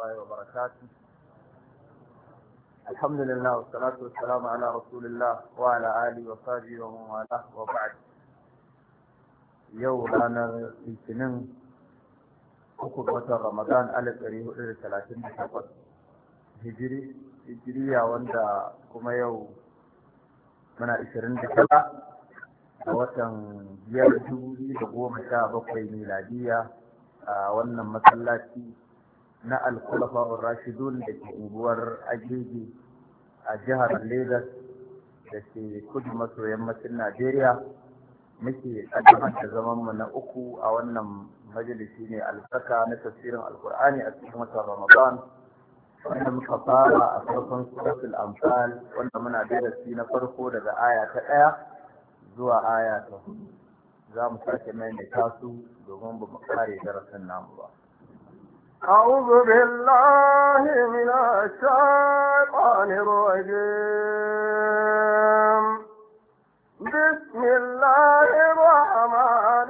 الله وبركاته الحمد لله والصلاة والسلام على رسول الله وعلى آله وصحبه ومن والاه وبعد يوم أنا الاثنين uku ga watan Ramadan alif ɗari hudu da talatin da takwas hijiri hijiriya wanda kuma yau muna ishirin da tara a watan biyar dubu biyu da goma sha bakwai miladiya a wannan masallaci na alkulafa rashidun da ke unguwar agege a jihar Legas da ke kudu maso yammacin Najeriya muke kaddamar da zamanmu na uku a wannan majalisi ne albarka na tafsirin alkur'ani a cikin watan ramadan wanda muka fara a farkon suratul amfal wanda muna darasi na farko daga aya ta ɗaya zuwa aya ta hudu za mu sake maimaita su domin ba mu kare darasin namu ba أعوذ بالله من الشيطان الرجيم بسم الله الرحمن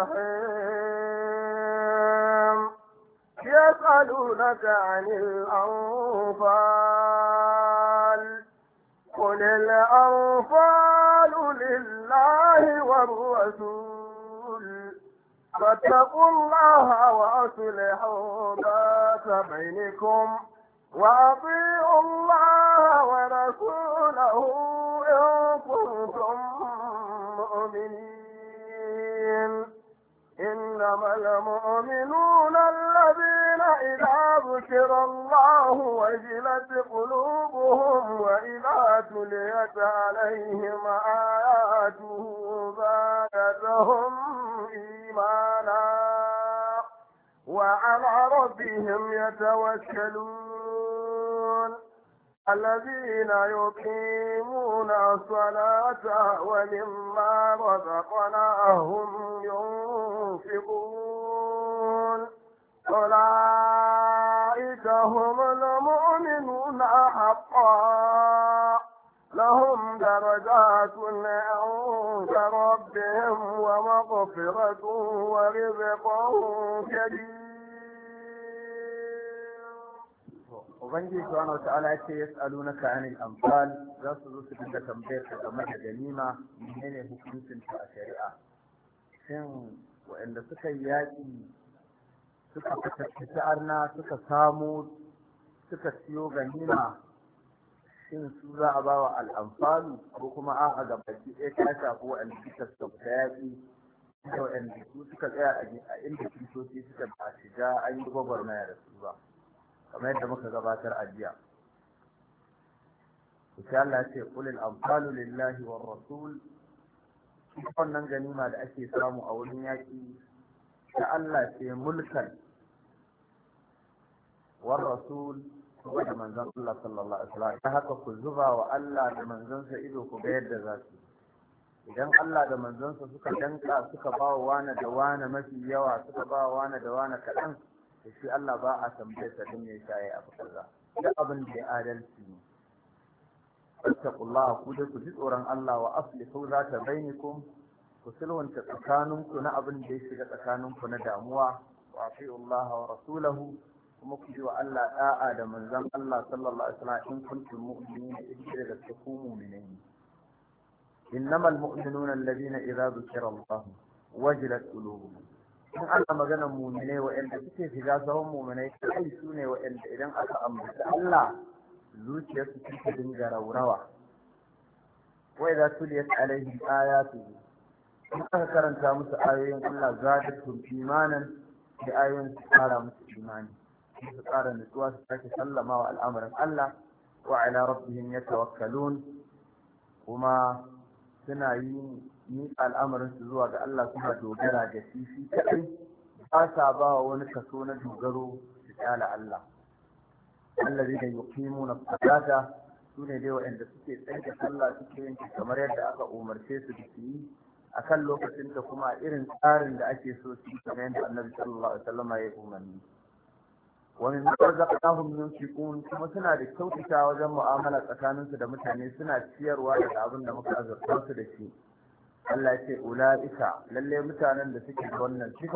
الرحيم يسألونك عن الأنفال قل الأنفال لله والرسول فاتقوا الله وأصلحوا ذات بينكم وأطيعوا الله ورسوله إن كنتم مؤمنين إنما المؤمنون الذين إذا ذكر الله وجلت قلوبهم وإذا تليت عليهم آياته زادتهم إيمانا وعلى ربهم يتوكلون الذين يقيمون الصلاة ومما رزقناهم ينفقون أولئك هم المؤمنون حقا لهم درجات عند ربهم ومغفرة ورزق كريم ubangiji subhanahu wata'ala ya ce yas'alunaka anil amsal za su zo su dinga tambayar ka game da ganima menene hukuncin ta a shari'a shin waɗanda suka yi yaƙi suka fitattaci arna suka samu suka siyo ganima shin su za a bawa al'amfalu ko kuma a a gabaki ɗaya ta shafi waɗanda suka sauka yaƙi da waɗanda su suka tsaya a inda kiristoci suka ba shiga an yi gwagwarmaya da su ba kamar yadda muka gabatar a jiya insha Allah ya ce qulil anfalu lillahi war rasul wannan ganima da ake samu a wurin yaƙi ta Allah ce mulkan war rasul kuma da manzon Allah sallallahu alaihi wasallam ta haka ku zuba wa Allah da manzonsa ido ku ga yadda za su idan Allah da manzonsa suka danka suka ba wa wani da wani mafi yawa suka ba wa wani da wani kaɗan da shi Allah ba a tambaye sa don ya shaye abu kaza duk abin da ya adalci ne fattaqullaha ku dai ku ji tsoron Allah wa aslihu zata bainakum ku sulhunta tsakaninku na abin da ya shiga tsakaninku na damuwa wa atiullaha wa rasulahu kuma ku ji wa Allah da'a da manzon Allah sallallahu alaihi wasallam in kuntum mu'minina idan da ku mu'minai innamal mu'minuna alladhina idza dhukira Allah wajilat qulubuhum in ana maganar muminai waɗanda suke shiga sahun muminai kai su ne waɗanda idan aka ambaci Allah zuciyarsu suke dinga raurawa wai za su liyat alaihim ayatu in aka karanta musu ayoyin Allah zadatuhum imanan da ayoyin su kara musu imani su kara nutsuwa su sake sallama wa al'amarin Allah wa ala rabbihim yatawakkalun kuma suna yi ni al'amarin su zuwa ga Allah suna dogara da shi shi kaɗai ba sa ba wa wani kaso na dogaro su kyala Allah Allah zai da yuqimu na salata su ne dai waɗanda suke tsanke sallah suke yin kamar yadda aka umarce su da su yi a kan lokacin da kuma irin tsarin da ake so su yi kamar yadda Annabi sallallahu alaihi wasallam ya umarni wa min razaqnahum yunfiqun kuma suna da kyautata wajen mu'amala tsakaninsu da mutane suna ciyarwa daga abin da muka azurta su da shi Allah ya ce ula'ika lalle mutanen da suke da wannan sifa